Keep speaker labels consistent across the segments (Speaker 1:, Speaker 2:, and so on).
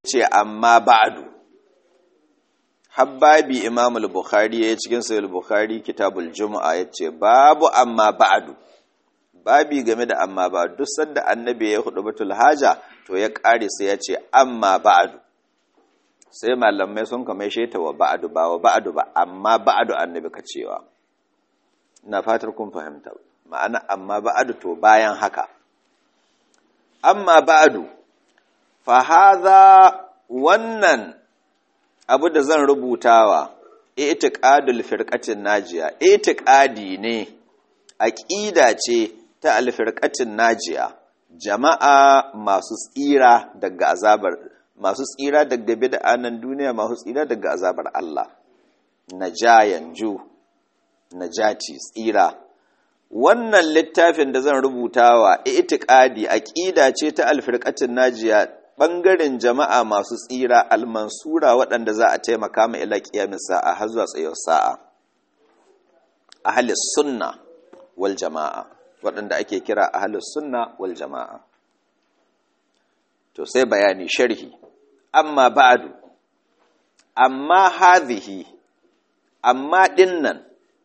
Speaker 1: ce amma ba'du habbabi imam al-bukhari ya cikin sahih al-bukhari kitabul jumu'a yace babu amma ba'du babi game da amma ba'du duk sanda annabi ya hudu batul haja to ya kare sai ya ce amma ba'du sai malamai sun kama sheta wa ba'du ba wa ba'du ba amma ba'du annabi ka cewa ina fatar kun fahimta ma'ana amma ba'du to bayan haka amma ba'du fa hadha wannan abu da zan rubutawa itiqadul firqatin najiya itiqadi ne aqida ce ta alfirqatin najiya jama'a masu tsira daga azabar masu tsira daga bid'anan duniya masu tsira daga azabar Allah najayan ju najati tsira wannan littafin da zan rubutawa itiqadi aqida ce ta alfirqatin najiya ɓangaren jama'a masu tsira almansura waɗanda za a taimaka ma ila ƙiyamin sa'a har zuwa tsayar sa'a ahalis sunna wal jama'a waɗanda ake kira ahalis sunna wal jama'a to sai bayani sharhi amma ba'adu amma hadhihi amma dinnan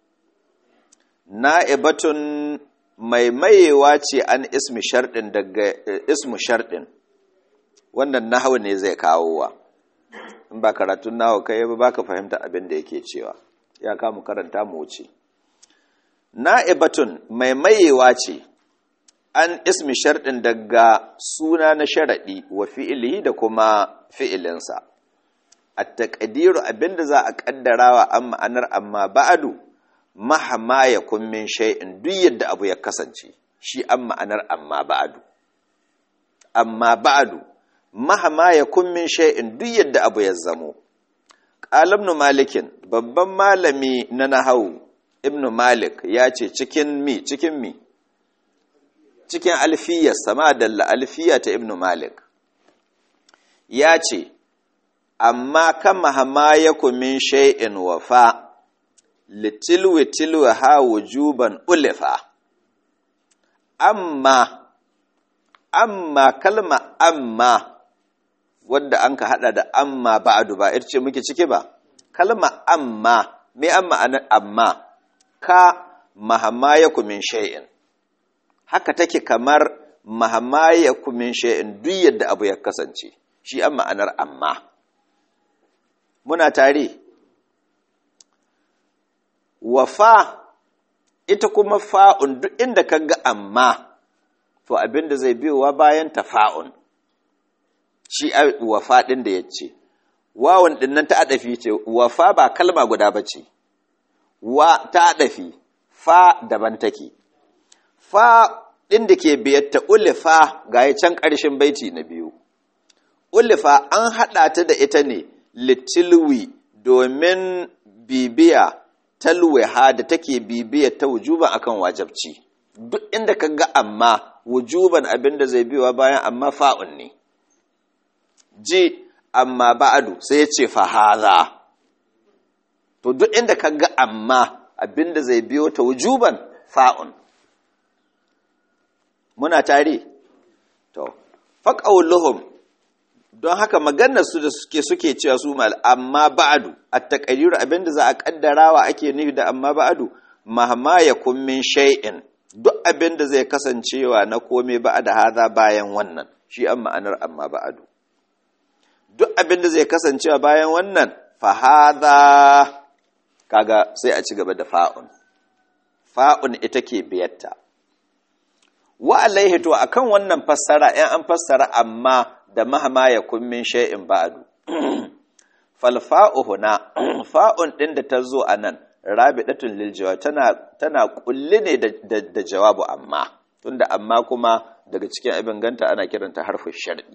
Speaker 1: na'ibatun mai mayewa ce an ismi sharɗin daga ismu sharɗin wannan nahawu ne zai kawo wa in ba karatun nahawu kai ba baka fahimta abin da yake cewa ya kamu karanta mu wuce na'ibatun mai mayewa ce an ismi sharɗin daga suna na sharaɗi wa fi'ilihi da kuma fi'ilinsa a taƙadiru abinda za a ƙaddarawa an ma'anar amma ba'adu mahama ya kummin shay'in duk yadda abu ya kasance shi an ma'anar amma ba'adu amma ba'adu mahama ya kummin shay'in duk yadda abu ya zamo ibn malikin babban malami na nahawu ibn malik ya ce cikin mi cikin mi cikin alfiyar sama dalla alfiya ta ibn malik ya ce amma kan mahama ya kummin shay'in wafa litilwi tilwi ha wujuban ulifa amma amma kalma amma wadda an ka hada da amma ba'adu ba ita ce muke ciki ba kalma amma me amma anan amma ka mahamayaku min shay'in haka take kamar mahamayaku min shay'in duk yadda abu ya kasance shi an ma'anar amma muna tare wafa ita kuma fa'un duk inda ka ga amma to abinda zai biyowa bayan ta fa'un shi wafa ɗin da ya ce wawan ɗin nan ta adafi ce wafa ba kalma guda ba ce wa ta adafi fa daban take fa ɗin da ke biyatta ulifa ga ya can ƙarshen baiti na biyu ulifa an haɗa ta da ita ne litilwi domin bibiya talwiha da take bibiya ta wujuban akan wajabci duk inda ka ga amma wujuban abin da zai biyowa bayan amma fa'un ne ji amma ba'adu sai ya ce fahaza to duk inda ka ga amma abin da zai biyo ta wujuban fa'un muna tare to faƙauluhum don haka maganar su da suke suke cewa su mal amma ba'adu at-taqdir abinda za a kaddarawa ake nufi da amma ba'adu mahma yakun min shay'in duk abinda zai kasancewa na kome ba'ada haza bayan wannan shi an ma'anar amma ba'adu duk abinda zai kasancewa bayan wannan fa hadha kaga sai a ci gaba da fa'un fa'un ita ke biyatta wa alaihi to akan wannan fassara in an fassara amma da mahama ya kummin shay'in ba'du falfa'u huna fa'un din da ta zo anan rabidatun lil jawab tana tana kulli ne da, da, jawabu amma tunda amma kuma daga cikin abin ganta ana kiranta harfin shar'i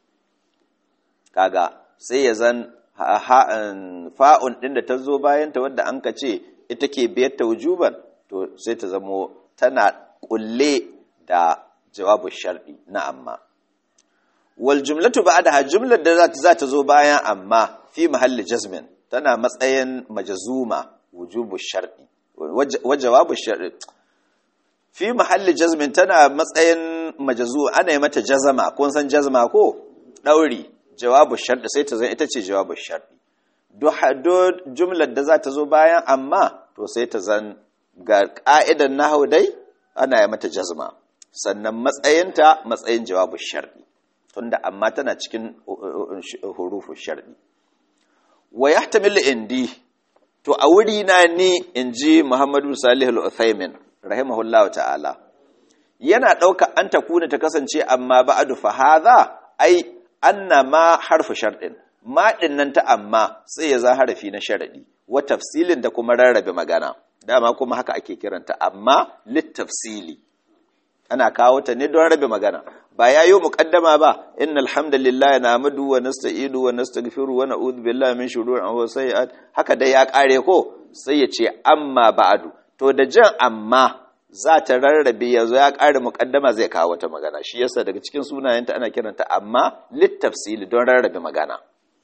Speaker 1: kaga sai ya zan fa'un din da ta zo bayan ta wadda an ka ce ita ke biyar ta wujuban to sai ta zamo tana kulle da jawabu shar'i na amma wal jumlatu ba'daha jumlar da za ta zo bayan amma fi mahalli jazmin tana matsayin majazuma wujubu shar'i wa jawabu shar'i fi mahalli jazmin tana matsayin majazu ana yi mata jazama kun san jazma ko dauri jawabu sharɗi sai ta zan ita ce jawabu sharɗi duk jumlar da za ta zo bayan amma to sai ta zan ga ƙa'idan nahau dai ana yi mata jazma sannan matsayinta matsayin jawabu sharɗi tunda amma tana cikin hurufu sharɗi wa yahtamilu indi to a wuri na ni in ji Muhammadu Salih al-Uthaymin rahimahullahu ta'ala yana ɗauka an ta kuna ta kasance amma ba'adu fa hadha ai anna ma harfu sharɗin ma nan ta amma sai ya za harafi na sharaɗi wa tafsilin da kuma rarrabe magana dama kuma haka ake kiranta amma littafsili ana kawo ta ne don rabe magana ba ya yi muƙaddama ba inna alhamdulillah na amadu wa nasta'idu wa nastaghfiru wa na'udhu billahi min shururi anfusina sayyi'at haka dai ya kare ko sai ya ce amma ba'adu to da jan amma za ta rarrabe yanzu ya kare muƙaddama zai kawo wata magana shi yasa daga cikin sunayenta ana kiranta amma littafsili don rarrabe magana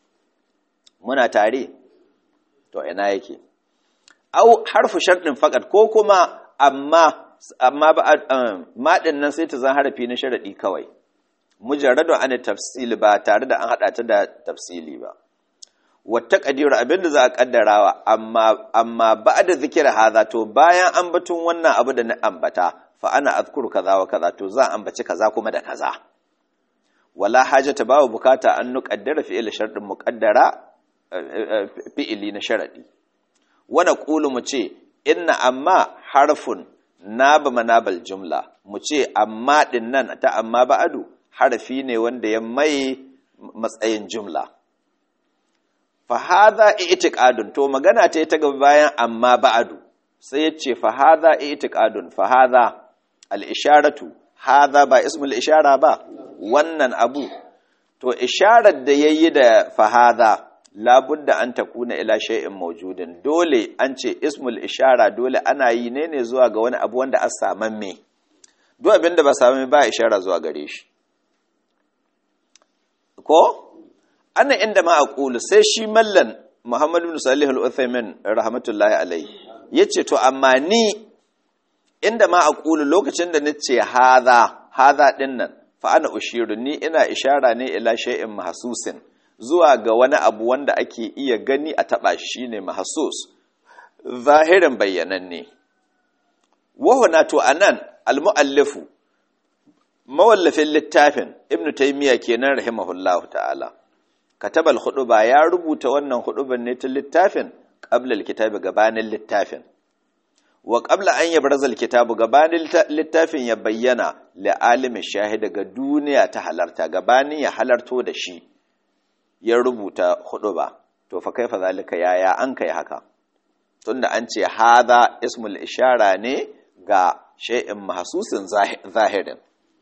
Speaker 1: muna tare to ina yake au harfu sharɗin fakat ko kuma amma amma ba maɗin nan sai ta zan harafi na sharaɗi kawai mujarradun an tafsili ba tare da an haɗa ta da tafsili ba wata ƙadiru abinda za a ƙaddarawa amma amma ba da zikira haza to bayan ambatun wannan abu da na ambata fa ana azkuru kaza wa kaza to za a ambaci kaza kuma da kaza wala hajata babu bukata an nuqaddara fi'il sharɗin muqaddara fi'ili na sharaɗi wana ƙulu mu ce inna amma harfun naba manabal jumla mu ce amma ɗin nan ta amma ba'adu harafi ne wanda ya mai matsayin jumla fa hadha i'tiqadun to magana ta ta gaba bayan amma ba'adu sai yace fa hadha i'tiqadun fa hadha al-isharatu hadha ba ismul ishara ba wannan abu to isharar da yayi da fa hadha labudda an takuna ila shay'in mawjudin dole an ce ismul ishara dole ana yi ne ne zuwa ga wani abu wanda an saman me duk abin da ba saman ba ishara zuwa gare shi ko ana inda ma aqulu sai shi mallan Muhammad ibn Salih al-Uthaymin rahmatullahi alayhi yace to amma ni inda ma aqulu lokacin da nace hadha hadha dinnan fa ana ushiru ni ina ishara ne ila shay'in mahsusin zuwa ga wani abu wanda ake iya gani a taɓa shi ne mahasus zahirin bayyananne wahuna to a nan almu'allifu mawallafin littafin ibn taimiyya kenan rahimahullahu ta'ala katabal huduba ya rubuta wannan huduban ne ta littafin qabla alkitabi gabanin littafin wa qabla an yabraza alkitabu gabanin littafin ya bayyana li alimi shahida ga duniya ta halarta gabanin ya halarto da shi ya rubuta hudu ba to fa kaifa zalika yaya an kai haka tunda an ce hadha ismul ishara ne ga shay'in mahsusin zahirin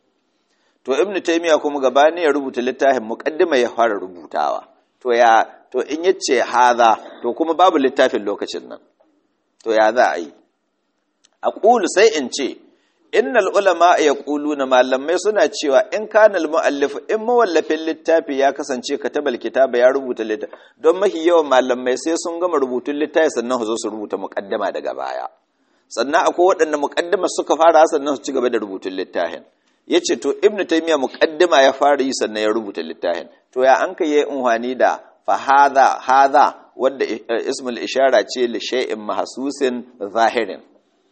Speaker 1: to ibn taymiya kuma gabani ya rubuta littafin muqaddima ya fara rubutawa to ya to in yace hadha to kuma babu littafin lokacin nan to ya za a yi aqulu sai in ce innal ulama yaquluna malamai suna cewa in kana almuallif in mawallafin littafi ya kasance katabal kitaba ya rubuta littafi don mahi yawan malamai sai sun gama rubutun littafi sannan su zo su rubuta muqaddama daga baya sannan akwai waɗanda muqaddama suka fara sannan su ci gaba da rubutun littafin yace to ibnu taymiya muqaddima ya fara yi sannan ya rubuta littafin to ya an kai unhani da fa hadha hadha wanda ismul ishara ce li shay'in mahsusin zahirin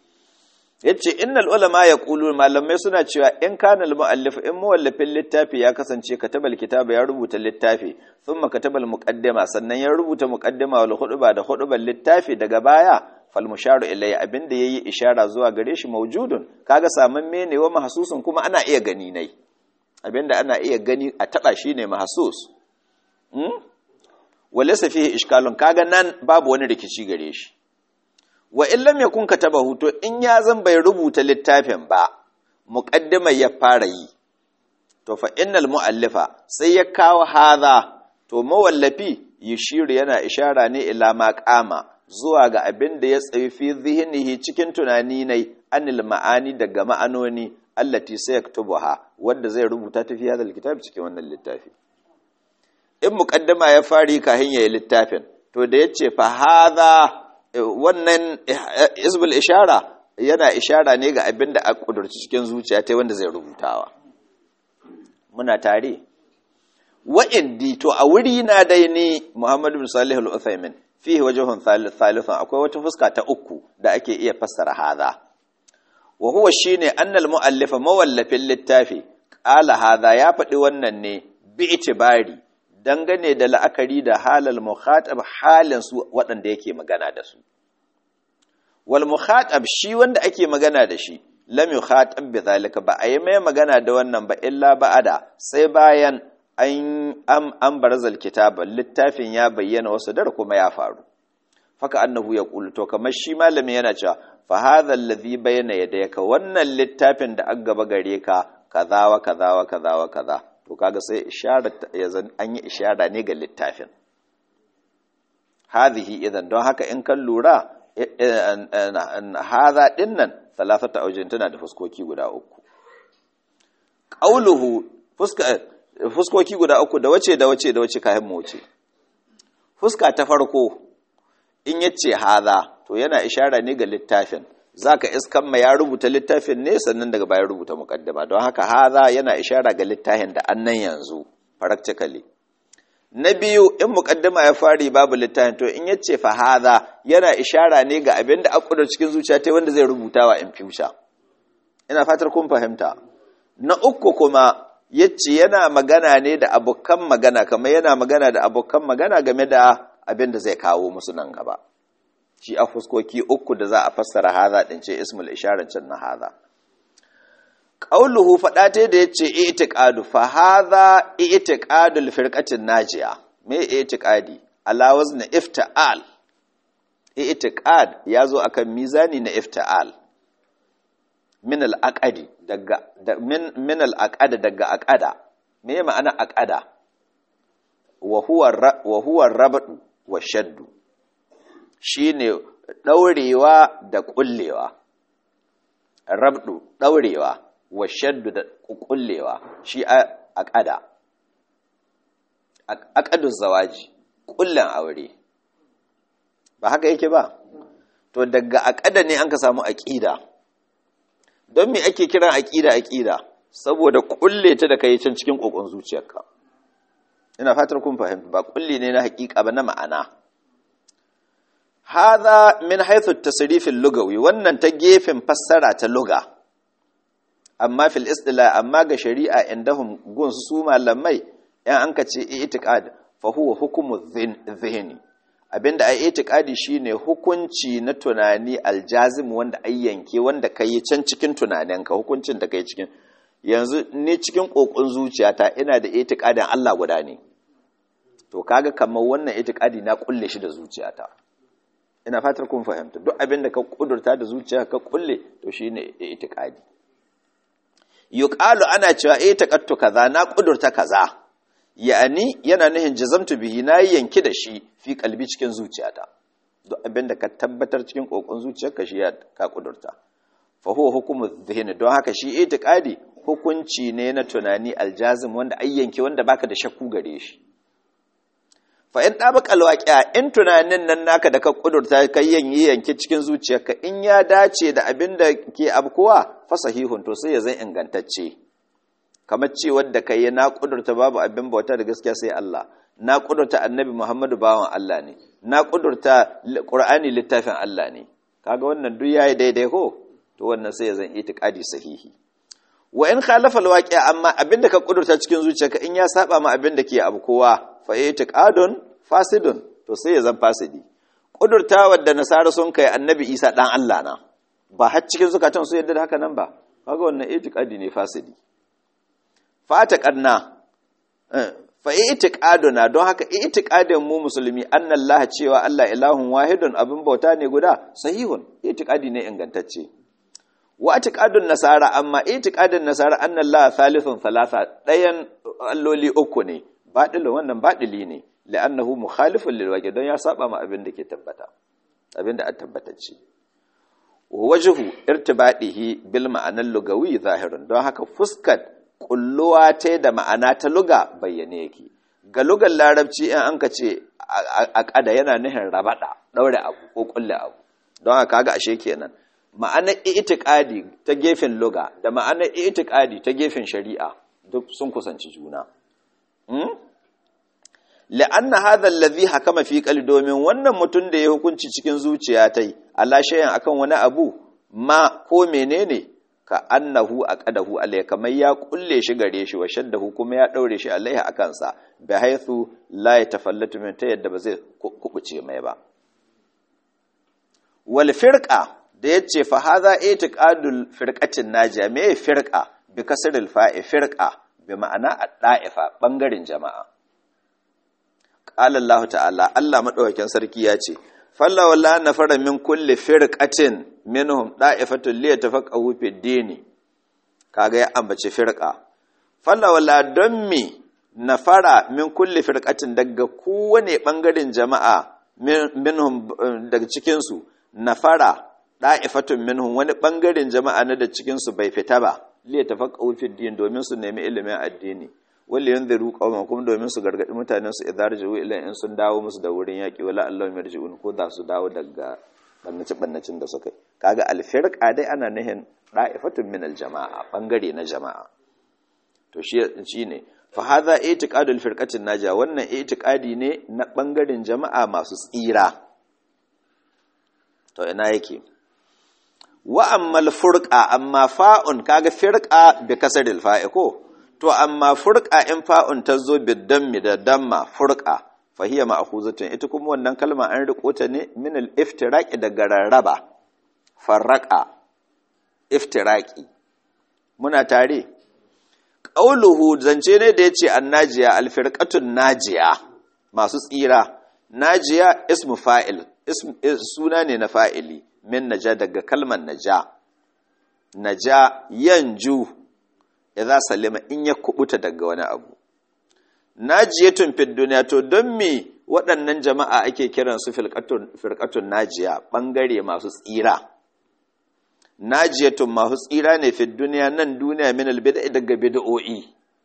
Speaker 1: yace innal ulama yaqulu malamai suna cewa in kana al muallif in muwallafin littafi ya kasance katabal kitaba ya rubuta littafi thumma katabal muqaddima sannan ya rubuta muqaddima wal khutba da khutban littafi daga baya fal musharu ilai abinda yayi ishara zuwa gare shi mawjudun kaga saman mene wa mahsusun kuma ana iya gani nai abinda ana iya gani a taba shine mahsus hmm walaysa fihi ishkalun kaga nan babu wani rikici gare shi wa in lam yakun katabahu to in ya zan bai rubuta littafin ba muqaddima ya fara yi to fa innal muallifa sai ya kawo hadha to mawallafi yushiru yana ishara ne ila ma qama zuwa ga abin da ya tsayi fi zihnihi cikin tunani ne anil ma'ani daga ma'anoni allati sayaktubuha wanda zai rubuta ta fi hadal kitab cikin wannan littafi in muqaddima ya fari kahin yayi littafin to da yace fa hadha wannan isbul ishara yana ishara ne ga abin da a kudurci cikin zuciya ta wanda zai rubutawa muna tare wa indi to a wuri na dai ni Muhammad bin Salih al-Uthaymin fihi wajhun thalithun akwai wata fuska ta uku da ake iya fassara hadha wa huwa shine annal muallifa mawallafin littafi qala hadha ya faɗi wannan ne bi itibari dangane da la'akari da halal mukhatab halin su waɗanda yake magana da su wal mukhatab shi wanda ake magana da shi lam yukhatab bi zalika ba ayi mai magana da wannan ba illa ba'ada sai bayan an am an barazal kitaba littafin ya bayyana wasu dar kuma ya faru faka annahu yaqulu to kamar shi malami yana cewa fa hadha alladhi bayna yadayka wannan littafin da an gaba gare ka kaza wa kaza wa kaza wa kaza to kaga sai ishara yazan an yi ishara ne ga littafin hadhihi idan don haka in kan lura hadha dinnan thalathata awjin tana da fuskoki guda uku qauluhu fuska fuskoki guda uku da wace da wace da wace kayan mu wuce fuska ta farko in yace hadha to yana ishara ne ga littafin zaka iskan ma ya rubuta littafin ne sannan daga bayan rubuta muqaddama don haka hadha yana ishara ga littafin da annan yanzu practically na biyu in muqaddama ya fari babu littafin to in yace fa hadha yana ishara ne ga abin da akudur cikin zuciya ta wanda zai rubuta wa in future ina fatar kun fahimta na uku kuma yace yana magana ne da abokan magana kamar yana magana da abokan magana game da abin da zai kawo musu nan gaba shi a fuskoki uku da za a fassara haza din ce ismul isharancin na haza qauluhu fada ta da yace i'tiqadu fa hadha i'tiqadul firqatin najiya me i'tiqadi ala wazn ifta'al i'tiqad yazo akan mizani na ifta'al min al-aqadi daga min min al-aqada daga aqada me ma'ana aqada wa huwa wa huwa rabdu wa shaddu shine daurewa da kullewa rabdu daurewa wa shaddu da kullewa shi aqada aqadu zawaji kullan aure ba haka yake ba to daga aqada ne an ka samu aqida don me ake kiran aqida aqida saboda kulle ta da kai can cikin kokon zuciyarka ina fatar kun fahimta ba kulli ne na hakika ba na ma'ana hadha min haythu at-tasrif al-lugawi wannan ta gefen fassara ta luga amma fil istila amma ga shari'a indahum gun su malamai yan an kace i'tiqad fa huwa hukmu dhihni abinda ai i'tiqadi shine hukunci na tunani aljazim wanda ai yanke wanda kai can cikin tunaninka hukuncin da kai cikin yanzu ni cikin kokon zuciyata ina da i'tiqadin Allah guda ne to kaga kamar wannan i'tiqadi na kulle shi da zuciyata ina fatar kun fahimta duk abinda ka kudurta da zuciya ka kulle to shine i'tiqadi yuqalu ana cewa eh taqattu kaza na kudurta kaza yani yana nuhin jazamtu bihi na yanki da shi fi kalbi cikin zuciyata duk abinda ka tabbatar cikin kokon zuciyarka shi ka kudurta fa huwa hukmu dhihni don haka shi itiqadi hukunci ne na tunani aljazim wanda ayyanke wanda baka da shakku gare shi fa in dabaka alwaqi'a in tunanin nan naka da ka kudurta kai yanyi yanke cikin zuciyarka in ya dace da abinda ke abkuwa fa sahihun to sai ya zan ingantacce kamar ce wadda kai na kudurta babu abin bauta da gaskiya sai Allah na kudurta annabi Muhammadu bawan Allah ne na kudurta Qur'ani littafin Allah ne kaga wannan duk yayi daidai ko to wannan sai ya zan itiqadi sahihi wa in khalafa alwaqi'a amma abinda ka kudurta cikin zuciyarka in ya saba ma abinda ke abu kowa fa itiqadun fasidun to sai ya zan fasidi kudurta wadda nasara sun kai annabi Isa dan Allah na ba har cikin zukatan su yadda da haka nan ba kaga wannan itiqadi ne fasidi fataqadna fa itiqaduna don haka itiqadin mu musulmi annallaha cewa Allah ilahun wahidun abin bauta ne guda sahihun itiqadi ne ingantacce wa itiqadun nasara amma itiqadin nasara annallaha thalithun thalatha dayan alloli uku ne badilin wannan badili ne la'annahu mukhalifun lil waqi don ya saba ma abin da ke tabbata abin da a tabbatacce wajhu irtibadihi bil ma'anar lugawi zahirun don haka fuskat kulluwa ta da ma'ana ta luga bayyane yake ga lugar larabci in an ka ce a kada yana nuhin rabada daure abu ko kulle abu don haka kaga ashe kenan ma'anar itiqadi ta gefen luga da ma'anar itiqadi ta gefen shari'a duk sun kusanci juna la'anna hadha alladhi hakama fi qalbi domin wannan mutum da ya hukunci cikin zuciya tai Allah shayan akan wani abu ma ko menene ka annahu aqadahu alai kamar ya kulle shi gare shi wa shaddahu kuma ya daure shi alaiha akan sa bi haythu la yatafallatu min ta yadda ba zai kubuce mai ba wal firqa da yace fa hadha itiqadul firqatin najiya me firqa bi kasril fa'i firqa bi ma'ana ad-da'ifa bangaren jama'a qala Allah ta'ala Allah madaukakin sarki ya ce falla walla nafara min kulli firqatin minhum da'ifatun li yatafaqahu fi dini kaga ya ambaci firqa falla walla don mi nafara min kulli firqatin daga kowane bangaren jama'a minhum daga cikin su nafara da'ifatun minhum wani bangaren jama'a na da cikin su bai fita ba li yatafaqahu fi din domin su nemi ilimin addini wanda yanzu qauman kuma domin su gargadi mutanen su idza raju ila in sun dawo musu da wurin yaki wala Allah yarji'un ko da su dawo daga bannaci bannacin da suka kaga alfirqa dai ana nihin da'ifatun min aljama'a bangare na jama'a to shi shine fa hadha i'tiqadul firqatin naja wannan i'tiqadi ne na bangaren jama'a masu tsira to ina yake wa ammal furqa amma fa'un kaga firqa bi kasril fa'i ko to amma furqa in fa'un ta zo bidammi da damma furqa fahiya ma'khuzatun ita kuma wannan kalma an riko ta ne min al-iftiraqi daga rarraba farraqa iftiraqi muna tare qauluhu zance ne da yace annajiya al-firqatun najiya masu tsira najiya ismu fa'il suna ne na fa'ili min naja daga kalmar naja naja yanju idza salima in ya kubuta daga wani abu najiyatun fid duniya to don me waɗannan jama'a ake kiran su firqatun najiya bangare masu tsira najiyatun masu tsira ne fid duniya nan duniya min albid'a daga bid'o'i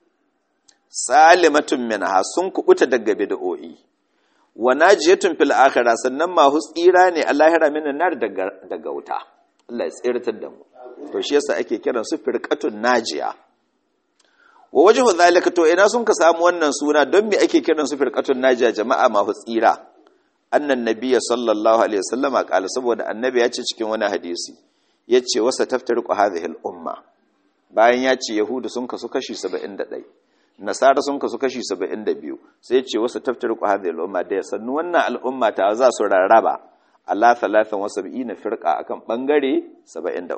Speaker 1: salimatun minha sun kubuta daga bid'o'i wa najiyatun fil akhirah sannan masu tsira ne a lahira min nar daga daga wuta Allah ya tsiratar da mu to shi yasa ake kiran su firqatun najiya wa wajhu zalika to ina sun ka samu wannan suna don me ake kiran su firqatun najiya jama'a ma tsira annan nabiyya sallallahu alaihi wasallama kala saboda annabi ya ce cikin wani hadisi yace wasa taftariqu hadhihi al umma bayan ya ce yahudu sun kasu kashi 71 nasara sun kasu kashi 72 sai ya ce wasa taftariqu hadhihi al umma da sannu wannan al'umma ta za su rarraba ala 73 firqa akan bangare 73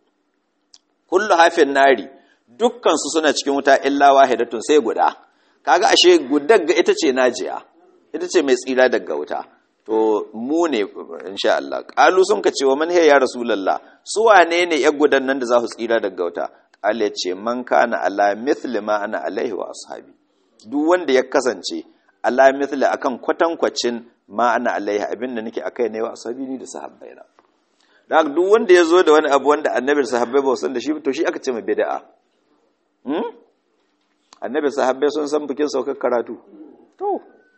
Speaker 1: kullu hafin nari dukkansu suna cikin wuta illa wahidatun sai guda kaga ashe gudar ga ita ce najiya ita ce mai tsira daga wuta to mu ne insha Allah qalu sun ka ce wa man ya rasulullah su wane ne ya gudan nan da za su tsira daga wuta qal ya ce man kana ala mithli ma ana alaihi wa ashabi duk wanda ya kasance ala mithli akan kwatankwacin ma ana alaihi abinda nake akai ne wa ashabi ni da sahabbaina da duk wanda ya zo da wani abu wanda annabi sahabbai ba san da shi to shi aka ce mai bid'a annabi sahabbai sun san bikin saukar karatu to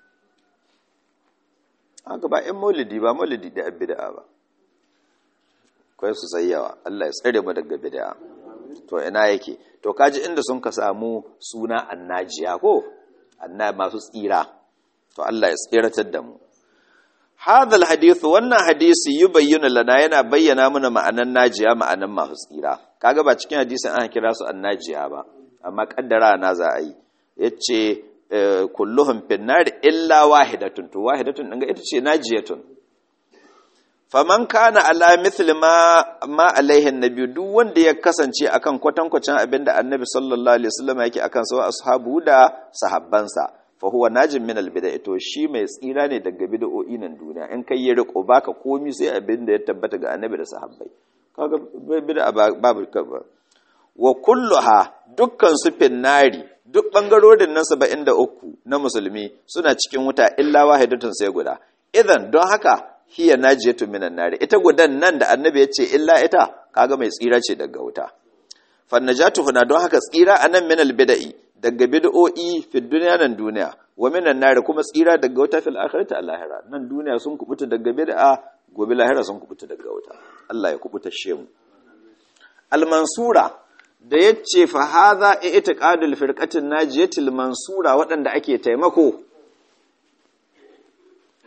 Speaker 1: haka ba ‘yan maulidi ba maulidi da bid'a ba kwai su yawa Allah ya tsare mu daga bid'a to ina yake to kaji inda sun ka samu suna annajiya ko anna masu tsira to Allah ya tsiratar da mu hadal hadith wannan hadisi yubayyana lana yana bayyana mana ma'anan najiya ma'anan masu tsira kaga ba cikin hadisin an kira su annajiya ba amma kaddara na za a yi yace kulluhum finnar illa wahidatun to wahidatun dinga ita ce najiyatun faman kana ala mithli ma ma alaihi annabi duk wanda ya kasance akan kwatankwacin abinda annabi sallallahu alaihi wasallam yake akan sa ashabu da sahabbansa fa huwa najin min albid'a to shi mai tsira ne daga bid'o'i nan duniya in kai ya riko baka komi sai abinda ya tabbata ga annabi da sahabbai kaga bid'a babu wa kulluha dukkan su finnari duk bangarorin nan 73 na musulmi suna cikin wuta illa wahidatun sai guda idan don haka hiya najiyatu minan nari ita gudan nan da annabi ya ce illa ita kaga mai tsira ce daga wuta fannajatu huna don haka tsira anan minal bid'i daga bid'o'i fi duniya nan duniya wa minan nari kuma tsira daga wuta fil akhirati al lahira nan duniya sun kubuta daga bid'a gobe lahira sun kubuta daga wuta Allah ya kubuta shemu al mansura da ya ce fa haza itiqadul firqatin najiyatil mansura waɗanda ake taimako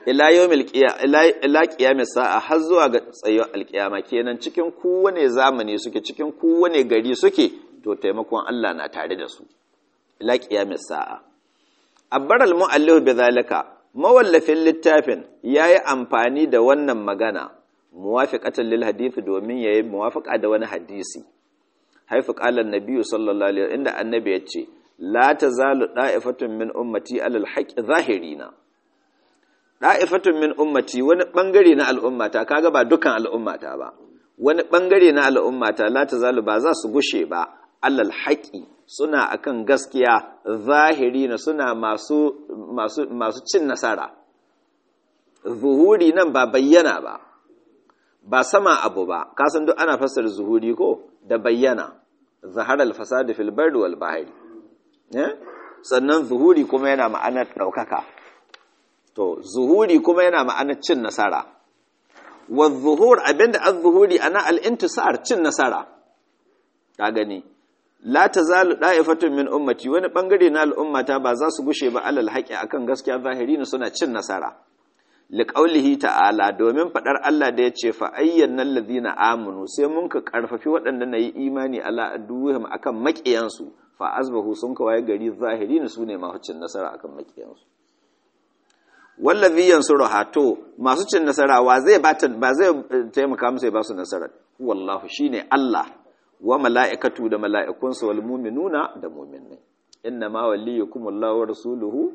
Speaker 1: ila yawmil ila qiyamis sa'a har zuwa ga tsayuwar alkiyama kenan cikin kowane zamani suke cikin kowane gari suke to taimakon Allah na tare da su ila qiyamis sa'a abbar al-mu'allif bidhalika mawallafin littafin yayi amfani da wannan magana muwafiqatan lil hadith domin yayi muwafaqa da wani hadisi haifu qala an-nabi sallallahu alaihi inda annabi yace la tazalu da'ifatun min ummati alal haqqi zahirina da'ifatun min ummati wani bangare na al'ummata kaga ba dukan al'ummata ba wani bangare na al'ummata la tazalu ba za su gushe ba alal haqqi suna akan gaskiya zahirina suna masu masu masu cin nasara zuhuri nan ba bayyana ba ba sama abu ba kasan duk ana fassara zuhuri ko da bayyana zahara al-fasad fil bardi wal bahri sannan zuhuri kuma yana ma'anar ɗaukaka to zuhuri kuma yana ma'anar cin nasara wa zuhur abinda az zuhuri ana al-intisar cin nasara ka gani la tazalu da'ifatun min ummati wani bangare na al'ummata ba za su gushe ba alal haqi akan gaskiya zahiri ne suna cin nasara liqaulihi ta'ala domin fadar Allah da yace fa ayyana allazina amanu sai mun ka karfafi waɗanda nayi imani ala aduwwihim akan maƙiyansu fa azbahu sun kawai gari zahiri ne sune masu cin nasara akan maƙiyansu wallazi yansuru hato masu cin nasara wa zai ba ba zai taimaka musu ya ba su nasara wallahu shine Allah wa mala'ikatu da mala'ikunsa wal mu'minuna da mu'minai inna ma waliyukumullahu wa rasuluhu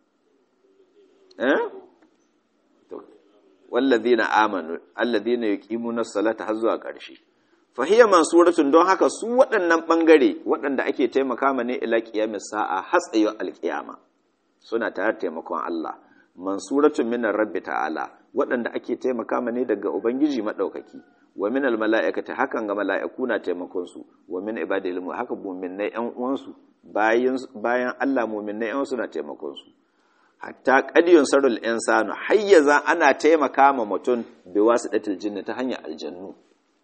Speaker 1: eh wallazina amanu alladhina yuqimuna as-salata har zuwa ƙarshe fa hiya mansuratun don haka su waɗannan bangare waɗanda ake taimaka ma ne ila qiyamis sa'a hatsayo alqiyama suna tare taimakon Allah mansuratun minar rabbi ta'ala waɗanda ake taimaka ma ne daga ubangiji madaukaki wa min almala'ikati hakan ga mala'iku na taimakon su wa min ibadil haka mu'minnai ƴan uwansu bayan bayan Allah mu'minnai ƴan su na taimakon su hatta qadiyun sarul insanu hayyaza ana taimaka ma mutum bi wasidatil jinni ta hanyar aljannu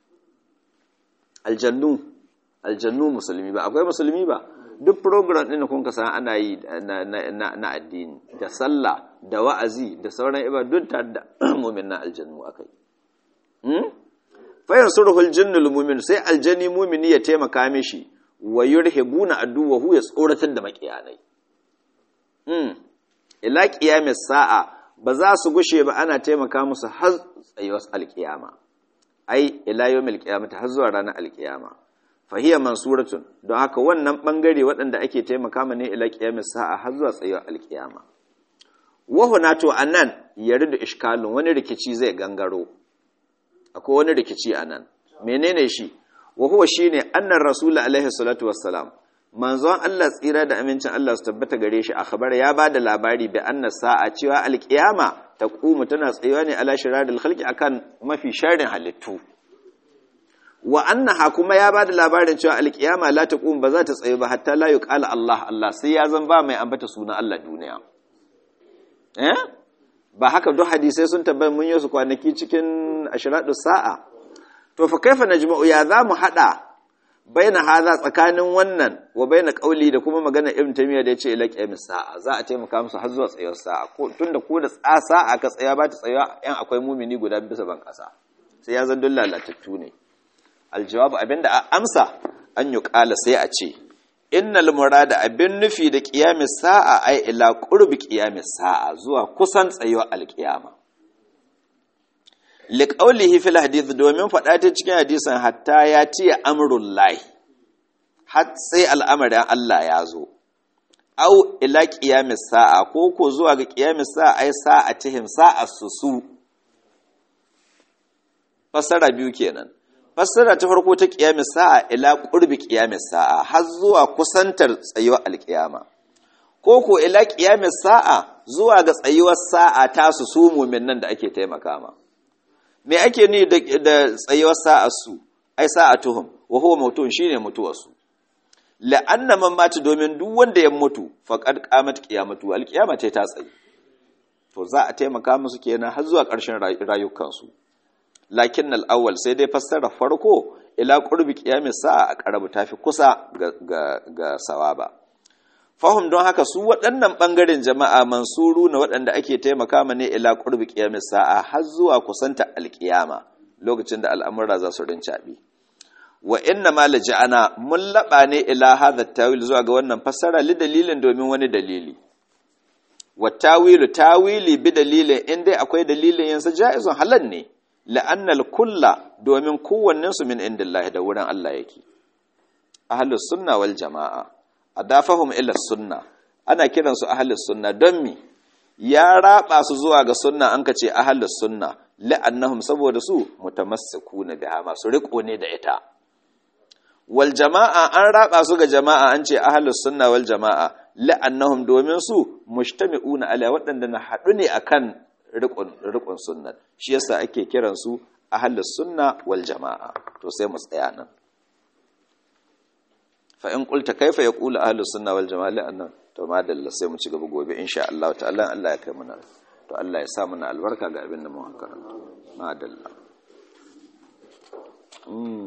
Speaker 1: aljannu aljannu musulmi ba akwai musulmi ba duk program din da kun ka san ana yi na, na, na, addini da sallah da wa'azi da sauran ibadun ta da mu'min na aljannu akai hmm? fa yansuruhul jinnul mu'min sai aljanni mu'mini ya taimaka mishi wa yurhibuna aduwahu ya tsoratar da makiyanai hmm. ila qiyamis sa'a ba za su gushe ba ana taimaka musu har tsayuwar alkiyama ai ila yawmil qiyamati har zuwa ranar alkiyama fahiya mansuratun don haka wannan bangare waɗanda ake taimaka ma ne ila qiyamis sa'a har zuwa tsayuwar alkiyama wa huna to anan yaridu ishkalun wani rikici zai gangaro akwai wani rikici anan menene shi wa huwa shine annar rasul alaihi salatu wassalam manzon Allah tsira da amincin Allah su tabbata gare shi a khabar ya ba da labari bi anna sa'a cewa alkiyama taqumu tana tsayuwa ne ala shiradil khalqi akan mafi sharrin halittu wa annaha kuma ya ba da labarin cewa alkiyama la taqum ba za ta tsayu ba hatta la yuqala Allah Allah sai ya zan ba mai ambata sunan Allah duniya eh ba haka duk hadisai sun tabbata mun yi su kwanaki cikin ashradus sa'a to fa kaifa najma'u ya za mu hada baina haza tsakanin wannan wa baina kauli da kuma magana ibn taymiya da yace ila qiyamis sa'a za a taimaka musu har zuwa tsayuwar sa'a ko tunda ko da sa'a ka tsaya ba ta tsaya yan akwai mumini guda bisa ban kasa sai ya zan dulla latattu ne aljawabu abinda a amsa an yi kala sai a ce innal murada abin nufi da qiyamis sa'a ai ila qurbi qiyamis sa'a zuwa kusan tsayuwar alqiyama liƙaulihi fil hadith domin faɗa ta cikin hadisan hatta ya ce amrun lahi har sai al'amarin Allah ya zo au ila ƙiyamis sa'a ko ko zuwa ga ƙiyamis sa'a ai sa'a tihim sa'a su su fassara biyu kenan fassara ta farko ta ƙiyamis sa'a ila ƙurbi ƙiyamis sa'a har zuwa kusantar tsayuwar alƙiyama ko ko ila ƙiyamis sa'a zuwa ga tsayuwar sa'a ta su su mumin nan da ake taimaka ma me ake ni da tsayuwar sa'arsu ai sa'atuhum wa huwa mautun shine mutuwarsu la'anna man mata domin duk wanda ya mutu faqad qamat qiyamatu alqiyama ce ta tsayi to za a taimaka musu kenan har zuwa ƙarshen rayukansu lakin al-awwal sai dai fassara farko ila qurbi qiyamis sa'a a karabu tafi kusa ga ga, ga sawaba fahim don haka su waɗannan ɓangaren jama'a mansuru na waɗanda ake taimaka ma ne ila ƙurbi ƙiyamis sa'a har zuwa kusanta alƙiyama lokacin da al'amura za su rincaɓe wa inna ma ana mun laɓa ne ila hadha tawil zuwa ga wannan fassara li dalilin domin wani dalili wa tawilu tawili bi dalilin in dai akwai dalilin yansa ja'izun halal ne la'annal kulla domin kowannen su min indillahi da wurin Allah yake ahlus sunna wal jama'a adafahum ila sunna ana kiran su ahlus sunna don mi ya raba su zuwa ga sunna an kace ahlus sunna la'annahum saboda su mutamassikuna biha masu riko ne da ita wal jama'a an raba su ga jama'a an ce ahlus sunna wal jama'a la'annahum domin su mujtami'una ala waɗanda na haɗu ne akan riƙon riƙon sunna shi yasa ake kiran su ahlus sunna wal jama'a to sai mu tsaya nan fa in qulta kaifa yaqulu ahlus sunna wal jama'a la'annan to madalla sai mu ci gaba gobe insha Allah ta'ala Allah ya kai mana to Allah ya sa mana albarka ga abin da mu karanta madalla mm